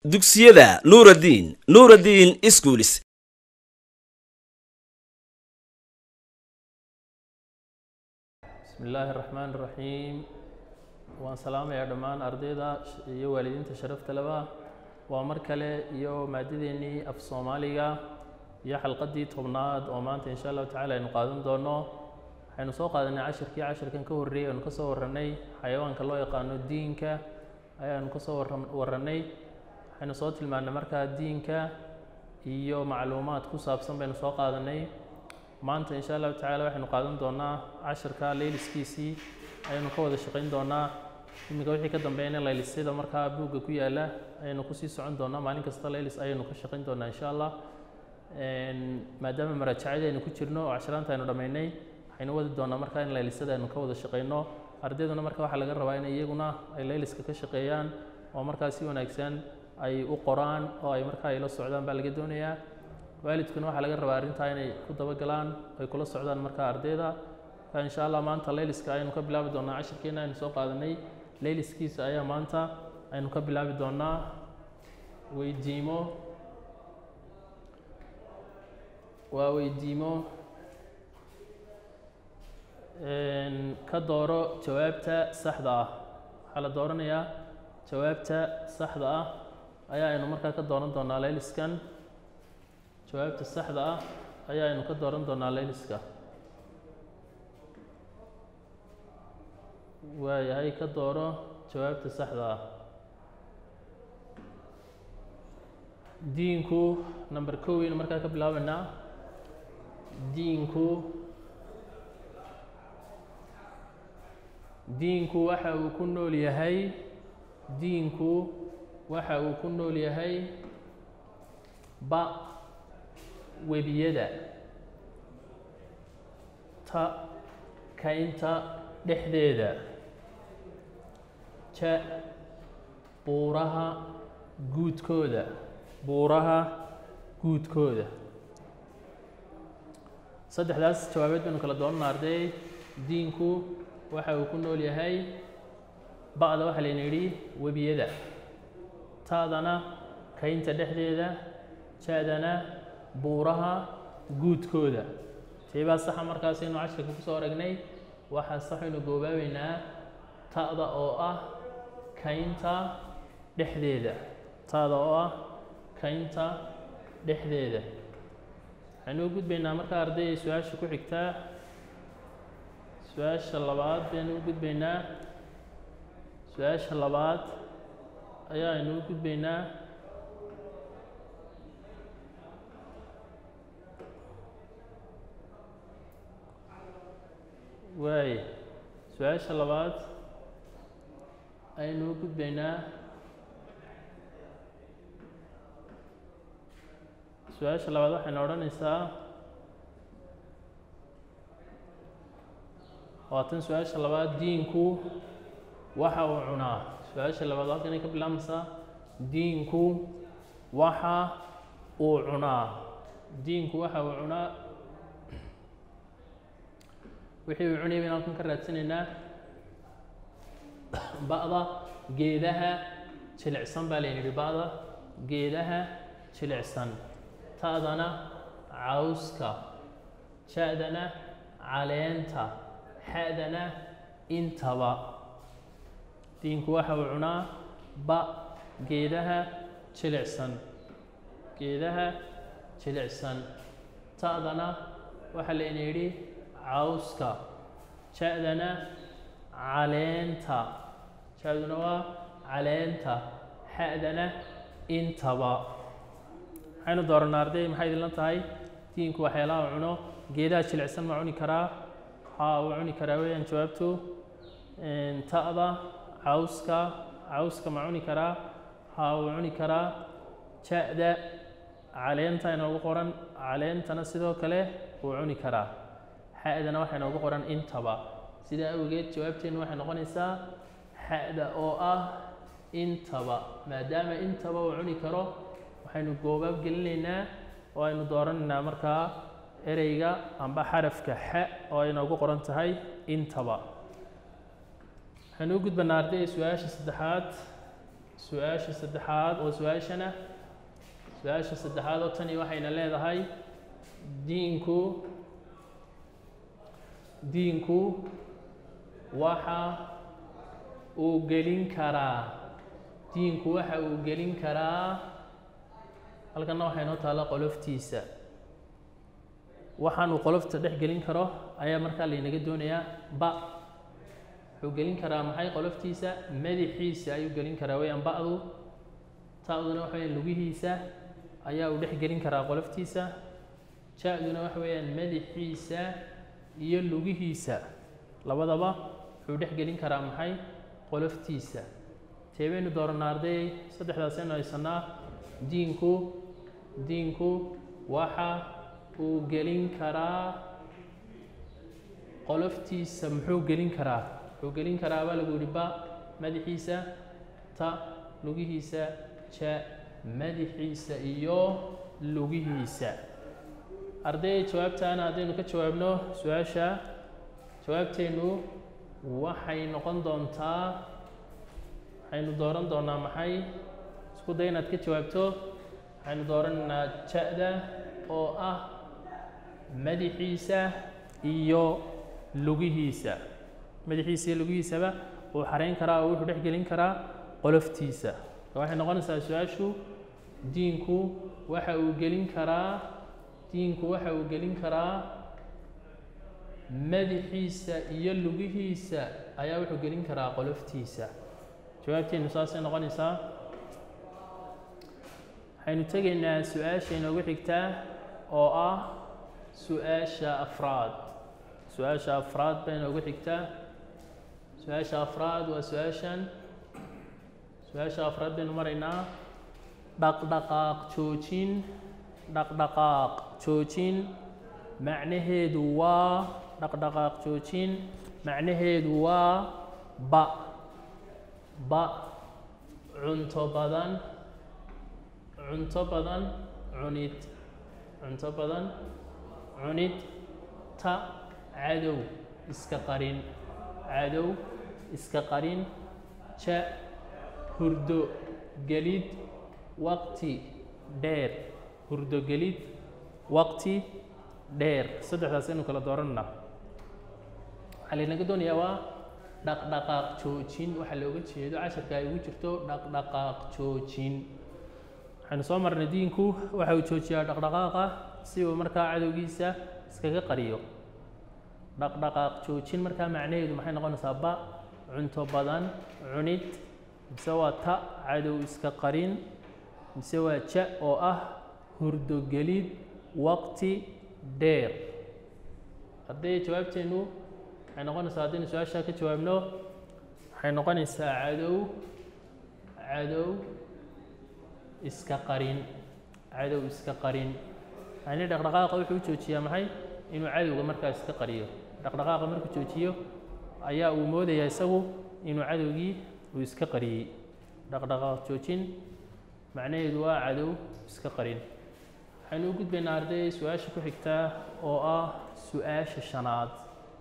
dugsiyada nuuraddiin nuuraddiin iskuulis bismi illaahi raxmaan raxiim waan salaamayaa dhammaan ardayda iyo waalidiinta sharafta leba waa mar kale iyo maadadeennii af soomaaliga iyo xalqaddii tobnaad oo maanta insha allahu tacala aynu qaadan doono waxaynu soo qaadanay cashirkii cashirkan ka horreeyay aynu ka soo warranay xayawaanka loo yaqaano diinka ayaanu ka soo warran warranay waxaynu soo tilmaannay markaa diinka iyo macluumaad ku saabsan baynu soo qaadanay maanta insha allahu tacaala waxaynu qaadan doonaa cashirka layliskiisii ayaynu ka wada shaqayn doonaa iminka wixii ka dambeeyana laylisyada markaa buugga ku yaala ayaynu kusii socon doonaa maalin kasta laylis ayaynu ka shaqayn doonaa insha allah maadaama maraajacadii aynu ku jirno oo cashiraanta aynu dhammaynay waxaynu wadi doonaa markaa in laylisyada aynu ka wada shaqayno ardayduna marka waxaa laga rabaa in iyaguna ay layliska ka shaqeeyaan oo markaa si wanaagsan ay u qoraan oo ay markaa ay la socdaan baa laga doonayaa waalidkuna waxaa laga rabaa arrintaa inay ku dabagalaan ay kula socdaan markaa ardayda marka insha allah maanta layliska ayaynu ka bilaabi doonaa cashirkeena aynu soo qaadanay layliskiisa ayaa maanta aynu ka bilaabi doonaa weydiimo waa weydiimo ka dooro jawaabta saxda ah waxaa la dooranayaa jawaabta saxda ah ayaa aynu markaa ka dooran doonaa layliskan jawaabta saxda ah ayaa aynu ka dooran doonaa layliska waayahay ka dooro jawaabta saxda ah diinku number koweynu markaa ka bilaabaynaa diinku diinku waxa uu ku nool yahay diinku waxa uu ku nool yahay ba webiyada ta kaynta dhexdeeda ja buuraha guudkooda buuraha guudkooda saddexdaas jawaabeed baynu kala doonana arday diinku waxa uu ku nool yahay ba'da waxaa layna yidhi webiyada taadana kaynta dhexdeeda ja-dana buuraha guudkooda seebaa saxa markaasaynu cashirka ku soo aragnay waxaa saxaynu goobaabeynaa ta'da oo ah kaynta dhexdeeda ta'da oo ah kaynta dhexdeeda waxaynu u gudbaynaa markaa ardayay su-aasha ku xigtaa su-aasha labaad baynu u gudbaynaa su-aasha labaad ayaa aynu u gudbaynaa waay su-aasha labaad aynu u gudbaynaa su-aasha labaad waxaynu odhanaysaa waatan su-aasha labaad diinku waxa uu cunaa su-aasha labaad halkanay ka bilaabmaysaa diinku waxa uu cunaa diinku waxa uu cunaa wixii uu cunayay baynu halkan ka raadsanaynaa ba'da geedaha jilicsan baa layna yidhi ba'da geedaha jilicsan ta'dana cawska ja-dana caleenta xa'dana intaba diinku waxa uu cunaa ba geedaha jilicsan geedaha jilicsan ta'dana waxaa layna yidhi cawska ja-dana caleenta ja-duna waa caleenta xa'dana intaba waxaynu dooranaa arday maxay idinla tahay diinku waxyaalaha cuno geedaha jilicsan ma cuni karaa haa wuu cuni karaa weeyaan jawaabtu ta'da cawska cawska ma cuni karaa haa wuu cuni karaa ja-da caleenta inoogu qoran caleentana sidoo kale wuu cuni karaa xa'dana waxaa inoogu qoran intaba sidaa awgeed jawaabteennu waxay noqonaysaa xa'da oo ah intaba maadaama intaba uu cuni karo waxaynu goobaab gelinaynaa oo aynu dooranaynaa markaa ereyga amba xarafka xa oo ay inoogu qoran tahay intaba waxaynu u gudbanaa ardayda su-aasha saddexaad su-aasha saddexaad oo su-aashana su-aasha saddexaad oo tani waxayna leedahay diinku diinku waxa uu gelin karaa diinku waxa uu gelin karaa halkanna waxaa inoo taalla qoloftiisa waxaan uu qolofta dhex gelin karo ayaa markaa laynaga doonayaa ba wuxuu gelin karaa maxay qoloftiisa madaxiisa ayuu gelin karaa weyaan ba'du ta'duna waxa weyaan lugihiisa ayaa uu dhex gelin karaa qoloftiisa ja-duna waxa weeyaan madaxiisa iyo lugihiisa labadaba wuxuu dhex gelin karaa maxay qoloftiisa teebaynu dooranaa arday saddexdaasaynu haysanaa diinku diinku waxa uu gelin karaa qoloftiisa muxuu gelin karaa wuxuu gelin karaa baa lagu yihi ba madaxiisa ta lugihiisa ja madaxiisa iyo lugihiisa arday jawaabtaana haddaynu ka jawaabno su-aasha jawaabteennu waxay noqon doontaa waxaynu dooran doonaa maxay isku day inaad ka jawaabto waxaynu dooranaynaa ja-da oo ah madaxiisa iyo lugihiisa madaxiisa iyo lugihiisaba uu xarayn karaa oo wuxuu dhex gelin karaa qoloftiisa waxay noqonaysaa su-aashu diinku waxa uu gelin karaa diinku waxa uu gelin karaa madaxiisa iyo lugihiisa ayaa wuxuu gelin karaa qoloftiisa jawaabteenu saasay noqonaysaa waxaynu tegaynaa su-aasha inoogu xigtaa oo ah su-aasha afraad su-aasha afraad bay inoogu xigtaa su-aasha afraad waa su-aashan su-aasha afraad baynu maraynaa dhaqdhaqaaq joojin dhaqdhaqaaq joojin macnaheedu waa dhaqdhaqaaq joojin macnaheedu waa ba ba cunto badan cunto badan cunid cunto badan cunid ta cadow iska qarin cadow iska qarin ja hurdo gelid waqti dheer hurdo gelid waqti dheer saddexdaas aynu kala dooranna waxaa laynaga doonayaa waa dhaqdhaqaaq joojin waxaa looga jeedo casharka ay ugu jirto dhaqdhaqaaq joojin waxaynu soo marnay diinku waxa uu joojiyaa dhaqdhaqaaqa si uu markaa cadowgiisa iskaga qariyo dhaqdhaqaaq joojin markaa macnaheedu maxay noqonaysaa ba cunto badan cunid mise waa ta cadow iska qarin mise waa ja oo ah hurdogelid waqti dheer hadday jawaabteennu waxay noqonaysaa haddaynu su-aashaa ka jawaabno waxay noqonaysaa cadow cadow iska qarin cadow iska qarin yani dhaqdhaqaaqa wuxuu u joojiyaa maxay inuu cadowga markaa iska qariyo dhaqdhaqaaqa markuu joojiyo ayaa uu moodayaa isagu inuu cadowgii uu iska qariyey dhaqdhaqaaq joojin macnaheedu waa cadow iska qarin waxaynu u gudbaynaa arday su-aasha ku xigtaa oo ah su-aasha shanaad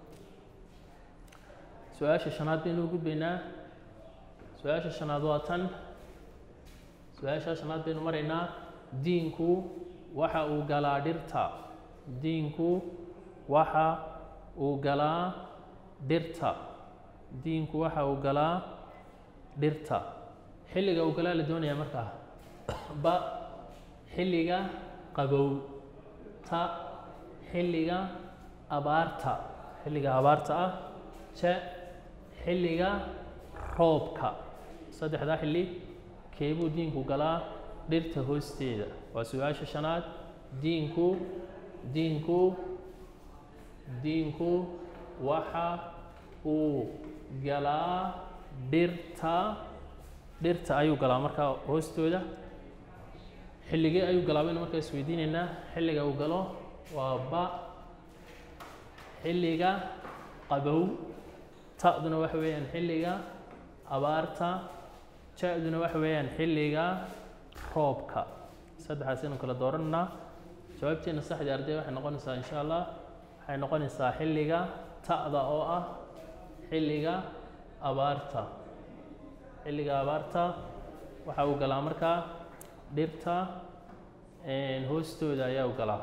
su-aasha shanaad baynu u gudbaynaa su-aasha shanaad waa tan su-aasha shanaad baynu maraynaa diinku waxa uu galaa dhirta diinku waxa uu galaa dhirta diinku waxa uu galaa dhirta xilliga uu galaa la doonayaa markaa ba xilliga qabow ta xilliga abaarta xilliga abaarta ah ja xilliga roobka saddexdaa xilli keebuu diinku galaa dhirta hoosteeda waa su-aasha shanaad diinku diinku diinku waxa uu galaa dhirta dhirta ayuu galaa markaa hoostooda xilligee ayuu galaa baynu markaa isweydiinaynaa xilliga uu galo waa ba xilliga qabow ta'duna waxa weeyaan xilliga abaarta ja-duna waxa weeyaan xilliga roobka saddexaas aynu kala doorananaa jawaabteena saxdii arday waxay noqonaysaa insha allah waxay noqonaysaa xilliga ta'da oo ah xilliga abaarta xilliga abaarta waxa uu galaa markaa dhirta hoostooda ayaa u galaa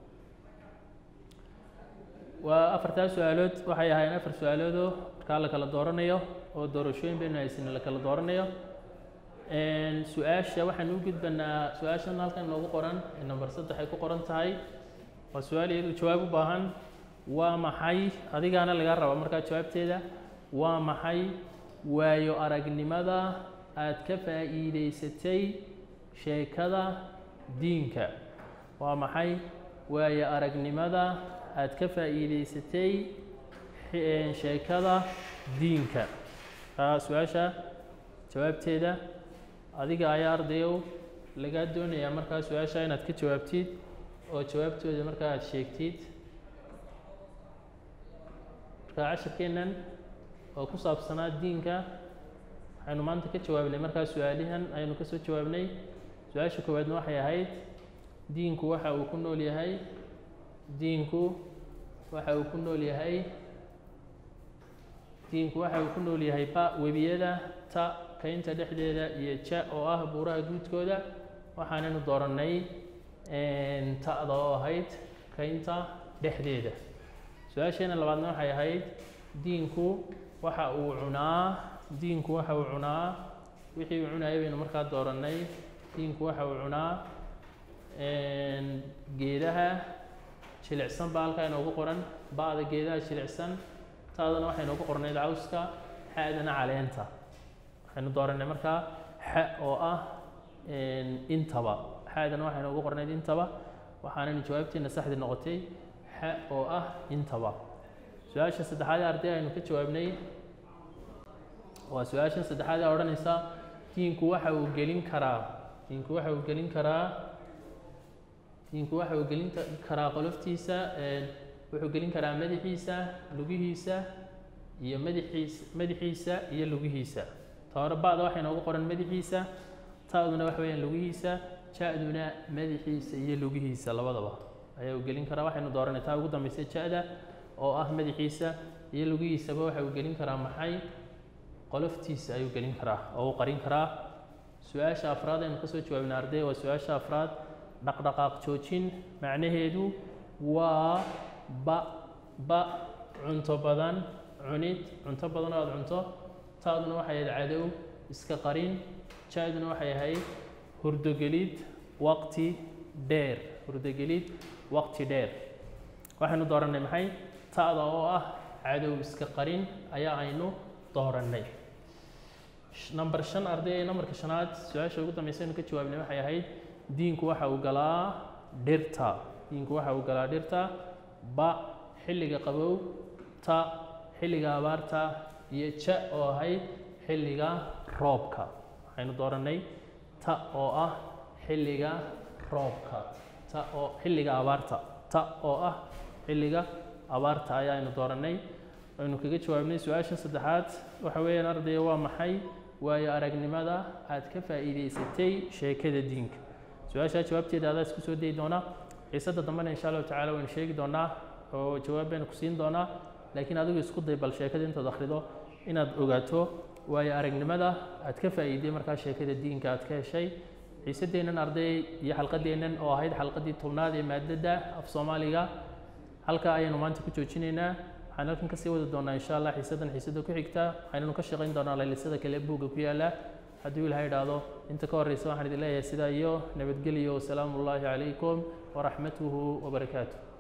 waa afartaa su-aalood waxay ahaayeen afar su-aaloodoo markaa la kala dooranayo oo doorashooyin baynu haysan la kala dooranayo su-aasha waxaan u gudbanaa su-aashan halkan inoogu qoran ee number saddex ay ku qoran tahay waa su-aal iyadu jawaab u baahan waa maxay adigaana laga raba markaa jawaabteeda waa maxay waayo aragnimada aad ka faa'iidaysatay sheekada diinka waa maxay waayo aragnimada aad ka faa'iidaysatay sheekada diinka su-aasha jawaabteeda adiga ayaa ardayow lagaa doonayaa markaa su-aasha inaad ka jawaabtid oo jawaabtooda markaa aada sheegtid markaa cashirkeennan oo ku saabsanaa diinka waxaynu maanta ka jawaabnay markaa su-aalihan ayaynu kasoo jawaabnay su-aasha koowaadna waxay ahayd diinku waxa uu ku nool yahay diinku waxa uu ku nool yahay diinku waxa uu ku nool yahay ba webiyada ta kaynta dhexdeeda iyo ja oo ah buuraha guudkooda waxaanaynu doorannay ta'da oo ahayd kaynta dhexdeeda su-aasheena labaadna waxay ahayd diinku waxa uu cunaa diinku waxa uu cunaa wixii uu cunayay baynu markaa doorannay diinku waxa uu cunaa geedaha jilicsan baa halkaa inoogu qoran ba'da geedaha jilicsan taadana waxay inoogu qornayd cawska xa'dana caleenta waxaynu doorannay markaa xa oo ah intaba xa'dana waxay inoogu qornayd intaba waxaanaynu jawaabteena saxdi noqotay xa oo ah intaba su-aasha saddexaad ee arday aynu ka jawaabnay waa su-aashan saddexaad ee odhanaysa diinku waxa uu gelin karaa diinku waxa uu gelin karaa diinku waxa uu gelin karaa qoloftiisa wuxuu gelin karaa madaxiisa lugihiisa iyo madaxiisa madaxiisa iyo lugihiisa ta hore ba'da waxay noogu qoran madaxiisa ta'duna waxa weeyaan lugihiisa ja-duna madaxiisa iyo lugihiisa labadaba ayaa uu gelin karaa waxaynu dooranay taa ugu dambaysa ja-da oo ah madaxiisa iyo lugihiisaba waxa uu gelin karaa maxay qoloftiisa ayuu gelin karaa oo uu qarin karaa su-aasha afraad aynu kasoo jawaabina arday waa su-aasha afraad dhaqdhaqaaq joojin macnaheedu waa ba ba cunto badan cunid cunto badan oo aada cunto taaduna waxay ahayd cadow iska qarin ja-duna waxay ahayd hurdogelid waqti dheer hurdogelid waqti dheer waxaynu doorannay maxay ta'da oo ah cadow iska qarin ayaa aynu doorannay number shan arday ee numberka shanaad su-aasha ugu dambaysa aynu ka jawaabnay waxay ahayd diinku waxa uu galaa dhirta diinku waxa uu galaa dhirta ba xilliga qabow ta xilliga abaarta iyo ja oo ahayd xilliga roobka waxaynu doorannay ta oo ah xilliga roobka ta oo xilliga abaarta ta oo ah xilliga abaarta ayaaynu doorannay aynu kaga jawaabnay su-aasha saddexaad waxa weeyaan ardaya waa maxay waayo aragnimada aad ka faa'iidaysatay sheekada diinka su-aashaa jawaabteeda adaa isku soo dayi doonaa xiisadda dambena insha allahu tacala waynu sheegi doonaa oo jawaab baynu ku siin doonaa laakiin adigu isku day bal sheekada intaad akhrido inaad ogaato waayo aragnimada aad ka faa'iiday markaa sheekada diinka aad ka heshay xiisaddeennan arday iyo xalqadeennan oo ahayd xalqadii tobnaad ee maadada af soomaaliga halkaa ayaynu maanta ku joojinaynaa waxaan halkan kasii wadi doonaa insha allah xiisaddan xiisadda ku xigta waxaynanu ka shaqayn doonaa laylisada kale buugga ku yaala hadduu ilahay idhaahdo inta ka horreysa waxaan idin leeyahay sidaa iyo nabadgelyo wasalaamu ullaahi calaykum waraxmatuhu wabarakaatu